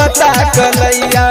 बथता कलैया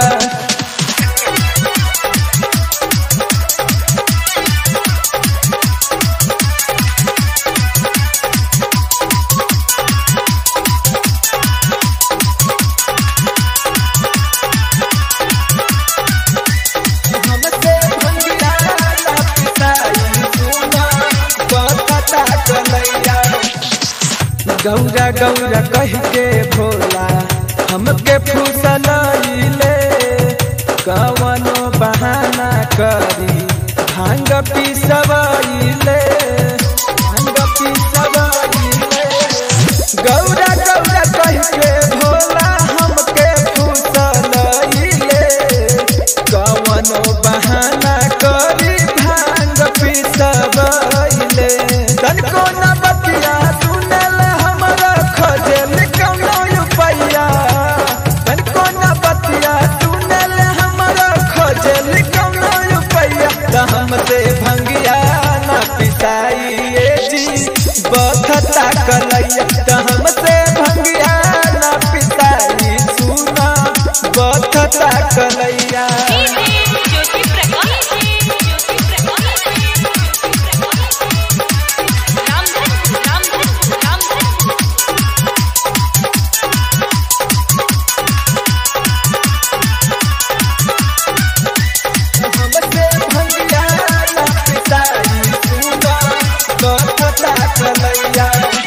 हमसे भंगिया ना पिसाई सुना बथता कलैया गौरा गौरा कह के भोला हमके फुसलैले कवनो बहाना करी भांग पिसवैले भांग पिसवैले गौरा गौरा कह के भोला हमके फुसलैले कवनो बहाना करी भांग पिसवैले तनको न बतिया सुनल हमरा खजल कौनो रुपैया तनको न बतिया सुनल हमरा खजल कौनो रुपैया त हमसे भंगिया न पिसाइए जी बथता कलैया त हमसे भंगिया न पिसाई सुना बथता कलैया ज्योति प्रकाश ज्योति प्रकाश रामधन रामधन रामधन हमसे भंगिया ना पिसाई सुना बथता कलैया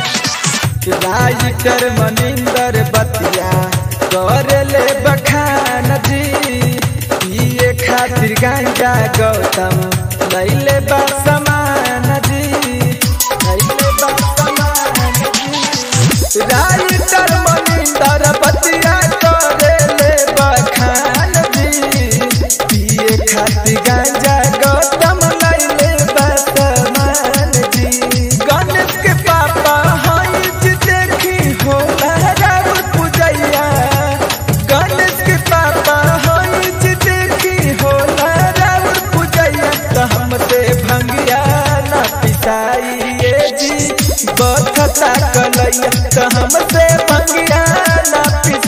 राइटर मनिंदर बतिया कर ले बखान जी पिए खातिर गांजा गौतम लैले बा समान जी लैले बा समान जी राइटर मनिंदर बतिया कर ले बखान जी पिए खातिर गांजा गौतम लैले बा समान जी गणेश के पापा हई जी देखी हो लहराव पूजैया गणेश के पापा हई जी देखी हो लहराव पूजैया त हमसे भंगिया ना पिसाइए जी बथता कलैया त हमसे भंगिया ना पिस